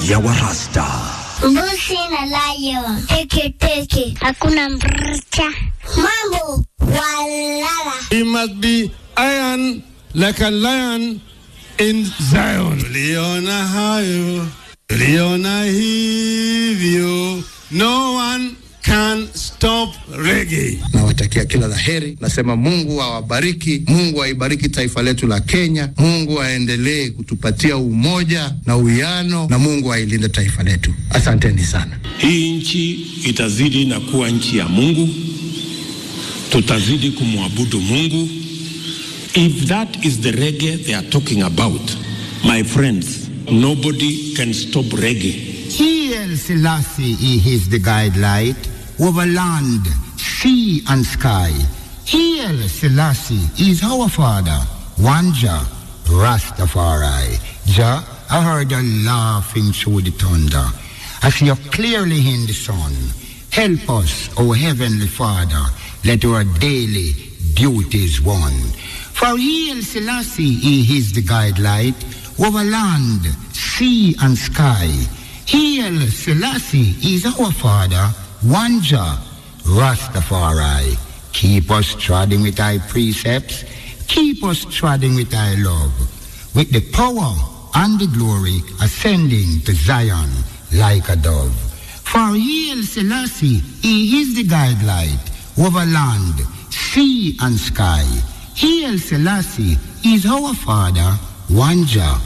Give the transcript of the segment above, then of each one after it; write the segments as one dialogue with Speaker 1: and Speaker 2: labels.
Speaker 1: ya Warasta.
Speaker 2: Mbusi na lion. Teke teke. Hakuna mrcha. Mambo walala.
Speaker 3: He must be iron like a lion in Zion. Tuliona hayo, tuliona hivyo. No one can stop reggae.
Speaker 4: Nawatakia kila la heri. Nasema Mungu awabariki, Mungu aibariki taifa letu la Kenya, Mungu aendelee kutupatia umoja na uwiano, na Mungu ailinde taifa letu. Asanteni sana.
Speaker 3: Hii nchi itazidi na kuwa nchi ya Mungu, tutazidi kumwabudu Mungu. If that is the reggae they are talking about, my friends, nobody can stop reggae.
Speaker 5: He El Selassie he is the guidelight over land, sea and sky. He El Selassie is our father, one Jah, Rastafari. Jah, I heard you laughing through the thunder. I see you clearly in the sun. Help us, O Heavenly Father, let our daily duties one. For He El Selassie he is the guidelight over land, sea and sky. He El Selassie is our Father, one Jah, Rastafari. Keep us treading with thy precepts, keep us treading with thy love, with the power and the glory ascending to Zion like a dove. For He El Selassie, he is the guidelight over land, sea and sky. He El Selassie is our Father, one Jah,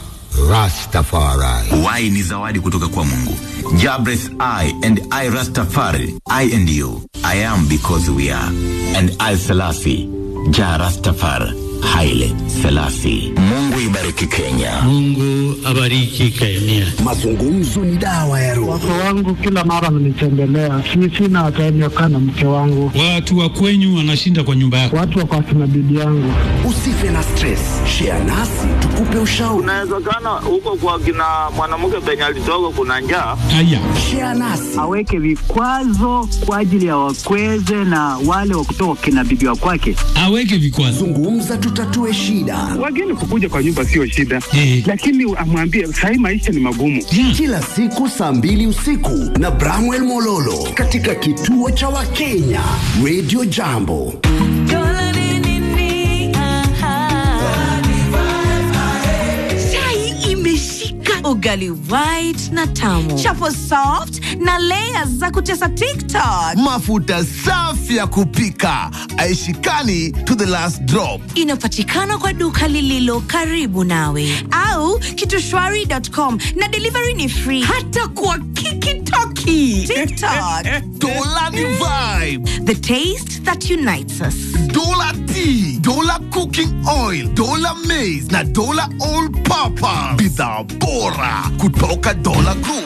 Speaker 5: Rastafari.
Speaker 1: Y ni zawadi kutoka kwa Mungu. Jabres I and I Rastafari, I and you. I am because we are. And I Selassie, Ja Rastafari, Haile Selassie. Mungu ibariki Kenya.
Speaker 6: Mungu abariki Kenya.
Speaker 7: Mazungumzo ni dawa ya roho.
Speaker 8: Wake wangu kila mara mnitembelea, si sina time ya kukaa na mke wangu.
Speaker 6: Watu wa kwenyu wanashinda kwa nyumba yako.
Speaker 8: Watu wako akina bibi yangu.
Speaker 7: Usife na stress, share nasi tukupe ushauri.
Speaker 9: Unawezekana huko kwa kina mwanamke penye alitoka kuna njaa.
Speaker 6: Haya,
Speaker 7: Share nasi
Speaker 10: aweke vikwazo kwa ajili ya wakweze na wale wa kutoka kina bibi wa kwake.
Speaker 6: aweke vikwazo.
Speaker 7: zungumza, tutatue shida.
Speaker 8: Wageni kukuja kwa nyumba sio shida,
Speaker 6: Eh.
Speaker 8: lakini amwambie sahii maisha ni magumu.
Speaker 6: Yeah.
Speaker 7: Kila siku saa mbili usiku na Bramwell Mololo katika kituo cha Wakenya Radio Jambo.
Speaker 11: chai imeshika ugali white na tamu chapo soft na layers za kutesa tiktok
Speaker 12: mafuta safi ya kupika aishikani to the last drop
Speaker 11: inapatikana kwa duka lililo karibu nawe au kitushwari.com na delivery ni free hata kwa kikitoki tiktok
Speaker 12: dola ni vibe
Speaker 11: the taste that unites us
Speaker 12: dola tea dola cooking oil dola maize na dola all purpose bidhaa bora kutoka dola group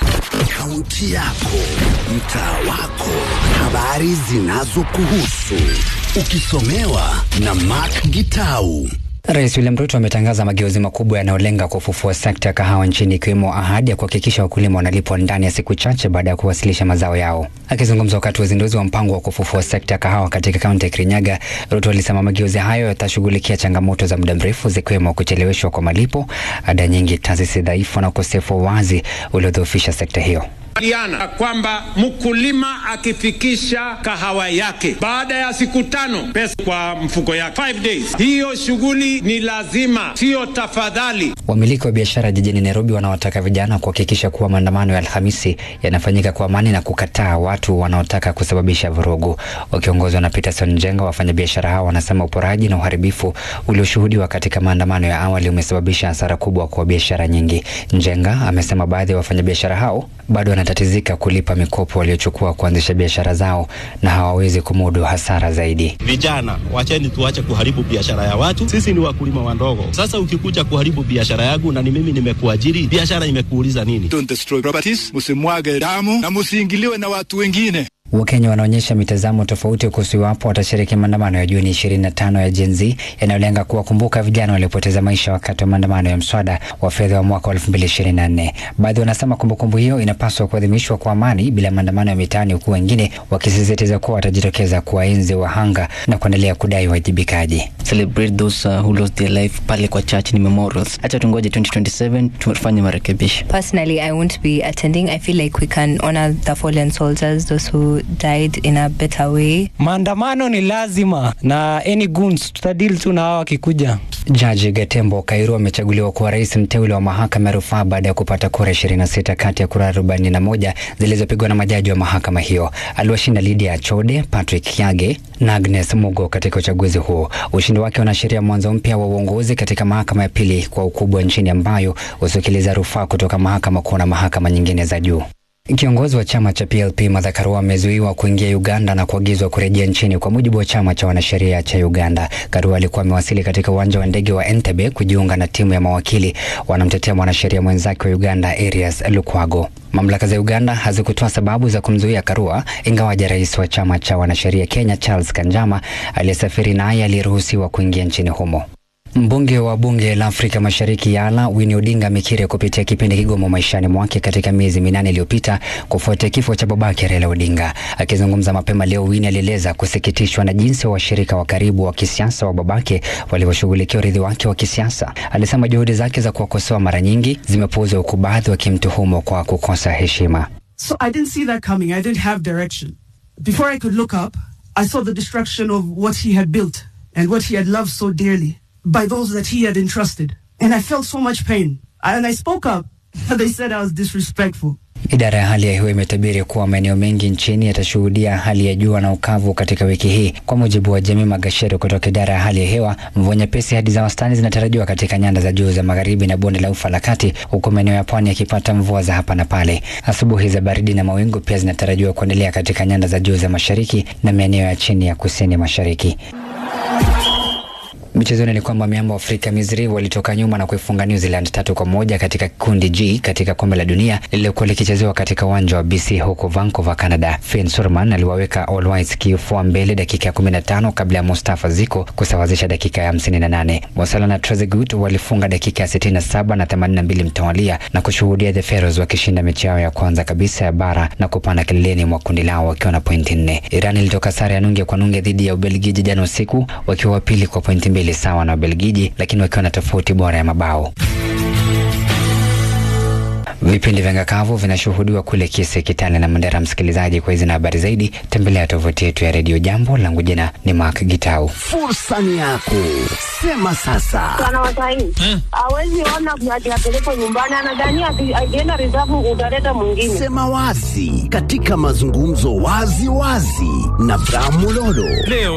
Speaker 7: Kaunti yako, mtaa wako, habari zinazokuhusu, ukisomewa na Mark Gitau.
Speaker 13: Rais William Ruto ametangaza mageuzi makubwa yanayolenga kufufua sekta ya kahawa nchini ikiwemo ahadi ya kuhakikisha wakulima wanalipwa ndani ya siku chache baada ya kuwasilisha mazao yao. Akizungumza wakati wa uzinduzi wa mpango wa kufufua sekta ya kahawa katika kaunti ya Kirinyaga, Ruto alisema mageuzi hayo yatashughulikia changamoto za muda mrefu zikiwemo kucheleweshwa kwa malipo, ada nyingi, taasisi dhaifu na ukosefu wa wazi uliodhoofisha sekta hiyo.
Speaker 3: Diana kwamba mkulima akifikisha kahawa yake baada ya siku tano pesa kwa mfuko yake five days, hiyo shughuli ni lazima, siyo tafadhali.
Speaker 13: Wamiliki wa biashara jijini Nairobi wanawataka vijana kuhakikisha kuwa maandamano ya Alhamisi yanafanyika kwa amani na kukataa watu wanaotaka kusababisha vurugu. Wakiongozwa na Peterson Njenga, wafanyabiashara hao wanasema uporaji na uharibifu ulioshuhudiwa katika maandamano ya awali umesababisha hasara kubwa kwa biashara nyingi. Njenga amesema baadhi ya wafanyabiashara hao bado wanatatizika kulipa mikopo waliochukua kuanzisha biashara zao na hawawezi kumudu hasara zaidi.
Speaker 14: Vijana, wacheni tuache kuharibu biashara ya watu. Sisi ni wakulima wadogo. Sasa ukikuja kuharibu biashara yangu na ni mimi nimekuajiri, biashara imekuuliza nini?
Speaker 15: Don't destroy properties, msimwage damu na msiingiliwe na watu wengine.
Speaker 13: Wakenya wanaonyesha mitazamo tofauti kuhusu iwapo watashiriki maandamano ya Juni 25 ya Gen Z yanayolenga kuwakumbuka vijana waliopoteza maisha wakati wa maandamano ya mswada wa fedha wa mwaka wa 2024. Baadhi wanasema kumbukumbu hiyo inapaswa kuadhimishwa kwa amani bila maandamano ya mitaani, huku wengine wakisisitiza kuwa watajitokeza kuwaenzi wahanga na kuendelea kudai wajibikaji.
Speaker 16: celebrate those uh, who lost their life pale kwa church ni memorials. Acha tungoje 2027 tufanye marekebisho.
Speaker 17: Personally, I won't be attending. I feel like we can honor the fallen soldiers, those who died in a better way.
Speaker 18: Maandamano ni lazima na any goons tutadili tu na hao wakikuja.
Speaker 13: Jaji Gatembo Kairu amechaguliwa kuwa rais mteule wa mahakama ya rufaa baada ya kupata kura 26 kati ya kura 41 zilizopigwa na majaji wa mahakama hiyo. Aliwashinda Lydia Achode, Patrick Yage na Agnes Mugo katika uchaguzi huo. Ushindi wake unaashiria mwanzo mpya wa uongozi katika mahakama ya pili kwa ukubwa nchini ambayo husikiliza rufaa kutoka mahakama kuu na mahakama nyingine za juu. Kiongozi wa chama cha PLP Martha Karua amezuiwa kuingia Uganda na kuagizwa kurejea nchini kwa mujibu wa chama cha wanasheria cha Uganda. Karua alikuwa amewasili katika uwanja wa ndege wa Entebbe kujiunga na timu ya mawakili wanamtetea mwanasheria mwenzake wa Uganda Arias Lukwago. Mamlaka za Uganda hazikutoa sababu za kumzuia Karua, ingawaja rais wa chama cha wanasheria Kenya Charles Kanjama aliyesafiri naye aliyeruhusiwa kuingia nchini humo. Mbunge wa bunge la Afrika Mashariki Yala Winnie Odinga amekiri kupitia kipindi kigumu maishani mwake katika miezi minane iliyopita kufuatia kifo cha babake Raila Odinga. Akizungumza mapema leo, Winnie alieleza kusikitishwa na jinsi washirika wa karibu wa kisiasa wa babake walivyoshughulikia urithi wake wa kisiasa. Alisema juhudi zake za kuwakosoa mara nyingi zimepuuzwa, huku baadhi wakimtuhumu kwa kukosa heshima.
Speaker 19: So I didn't see that coming. I didn't have direction. Before I could look up, I saw the destruction of what he had built and what he had loved so dearly by those that he had entrusted. And I felt so much pain. And I spoke up. They said I was disrespectful.
Speaker 13: Idara ya hali ya hewa imetabiri kuwa maeneo mengi nchini yatashuhudia hali ya jua na ukavu katika wiki hii. Kwa mujibu wa Jamii Magashero kutoka idara ya hali ya hewa, mvua nyepesi hadi za wastani zinatarajiwa katika nyanda za juu za magharibi na bonde la ufa la kati, huku maeneo ya pwani yakipata mvua za hapa na pale. Asubuhi za baridi na mawingu pia zinatarajiwa kuendelea katika nyanda za juu za mashariki na maeneo ya chini ya kusini mashariki. Michezoni ni kwamba miamba wa Afrika Misri walitoka nyuma na kuifunga New Zealand tatu kwa moja katika kundi G katika kombe la dunia lililokuwa likichezewa katika uwanja wa BC huko Vancouver, Canada. Finn Surman aliwaweka All Whites kifua mbele dakika ya 15 kabla ya Mustafa Ziko kusawazisha dakika ya 58. Mosala na Trezeguet walifunga dakika ya 67 na 82 mtawalia na kushuhudia the Pharaohs wakishinda mechi yao ya kwanza kabisa ya bara na kupanda kileleni mwa kundi lao wakiwa na pointi nne. Iran ilitoka sare ya nunge kwa nunge dhidi ya Ubelgiji jana usiku wakiwa wa pili kwa pointi mbili sawa na Ubelgiji, lakini wakiwa na tofauti bora ya mabao. Vipindi vya ngakavu vinashuhudiwa kule Kise, Kitale na Mandera. Msikilizaji, kwa hizi na habari zaidi, tembelea tovuti yetu ya redio Jambo. Langu jina ni Mark Gitau.
Speaker 7: Fursa ni yako, sema sasa.
Speaker 20: Bwana Wasaini hawezi ona ati apelekwe nyumbani, anadhania ati akienda reserve utaleta mwingine.
Speaker 7: Sema wazi katika mazungumzo wazi wazi na Bramulolo.
Speaker 21: Leo